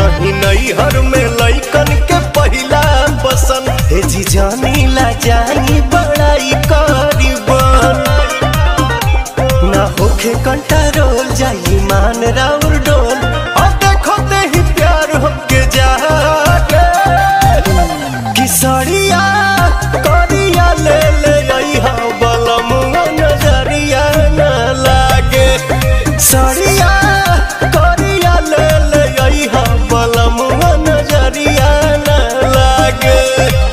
रही नैहर में लैकन के पहिला पसंद हे जी जानी ला जानी बड़ाई करीबन ना होखे कंट्रोल जाई मान राउर डोल और देखो ते ही प्यार हमके जागे किसरिया करिया ले ले अइहा बलमुआ नजरिया न लागे सरिया करिया ले ले अइहा बलमुआ नजरिया न लागे